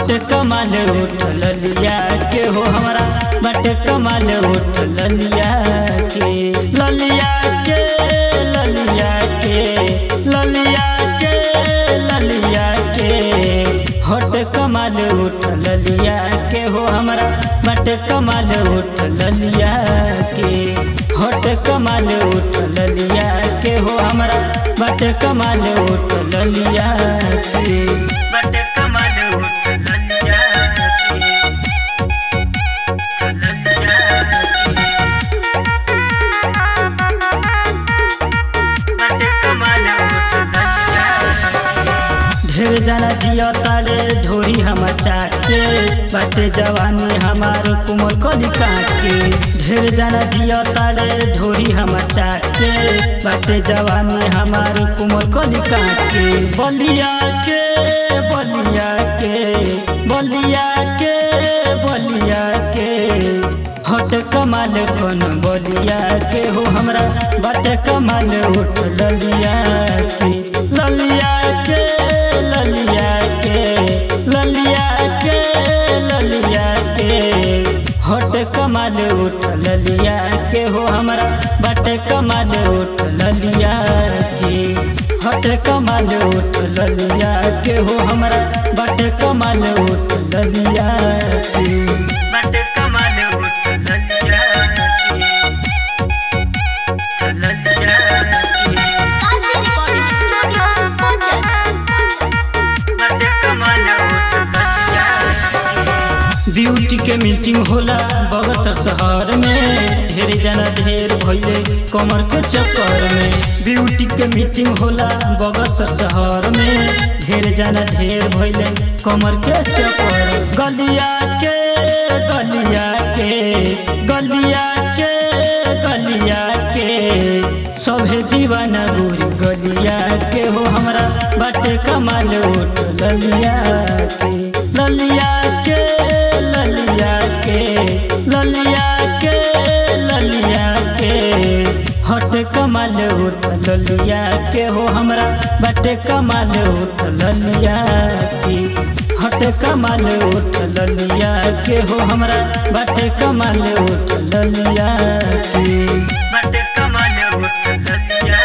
हट कमाल उठ ललिया के हो हमरा बट कमाल उठ ललिया के ललिया के ललिया के ललिया के ललिया के हट कमाल उठ ललिया के हो हमरा बट कमाल उठ ललिया के हट कमाल उठ ललिया के हो हमरा बट कमाल उठ ललिया के बट कमाल उठ ललिया के ललिया के बट कमाल उठ ललिया ढेर जाना जिया तारे ढोरी हम चाट के बाटे जवानी हमार कुमर कली काट के ढेर जाना जिया तारे ढोरी हम चाट के बाटे जवानी हमार कुमर कली काट के बलिया के बलिया के बलिया के बलिया के हट कमाल कौन बलिया के हो हमरा बाटे कमाल उठ ललिया के ललिया के ललिया के ललिया के ललिया के हट कमाल उठ ललिया के हो हमरा बाटे कमाल उठ ललिया के हट कमाल उठ ललिया के हो हमरा बाटे कमाल उठ ललिया के बाटे कमाल उठ ललिया के ललिया के Kasi Recording Studio, Kochi. Beauty के मीटिंग होला बगसर शहर में ढेर जना ढेर भइले कमर के चक्कर में ब्यूटी के मीटिंग होला बगसर शहर में ढेर जना ढेर भइले कमर के चक्कर गलिया के गलिया के गलिया के गलिया के सभे दीवाना गोरी गलिया के हो हमरा बाटे कमाल उठ ललिया के ललिया के ललिया के ललिया के ललिया के हट कमाल उठ ललिया के हो हमरा बाटे कमाल उठ ललिया के हट कमाल उठ ललिया के हो हमरा बाटे कमाल उठ ललिया के बाटे कमाल उठ ललिया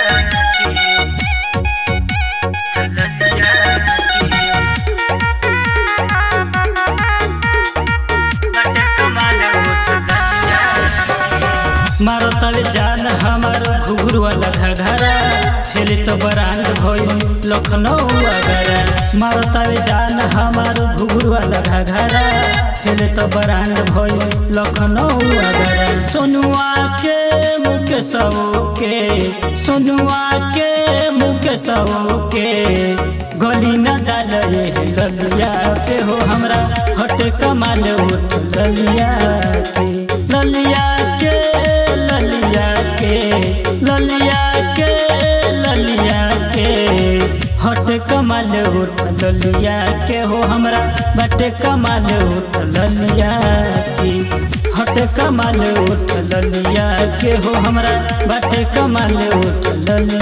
के ललिया के बाटे कमाल उठ ललिया मारो तले जान हमार घुघुर वाला घघरा फेले तो बरांड भइल लखनऊ अगरा मारो तले जान हमार घुघुर वाला घघरा फेले तो बरांड भइल लखनऊ अगरा सोनुआ के मुकेश के सोनुआ के मुकेश के गली न डाल ललिया पे हो हमरा हट कमाल उठ ललिया के ललिया के ललिया के ललिया के ललिया के हट कमाल उठ ललिया के हो हमरा बटे कमाल उठ ललिया के हट कमाल उठ ललिया के हो हमरा बटे कमाल उठ ललिया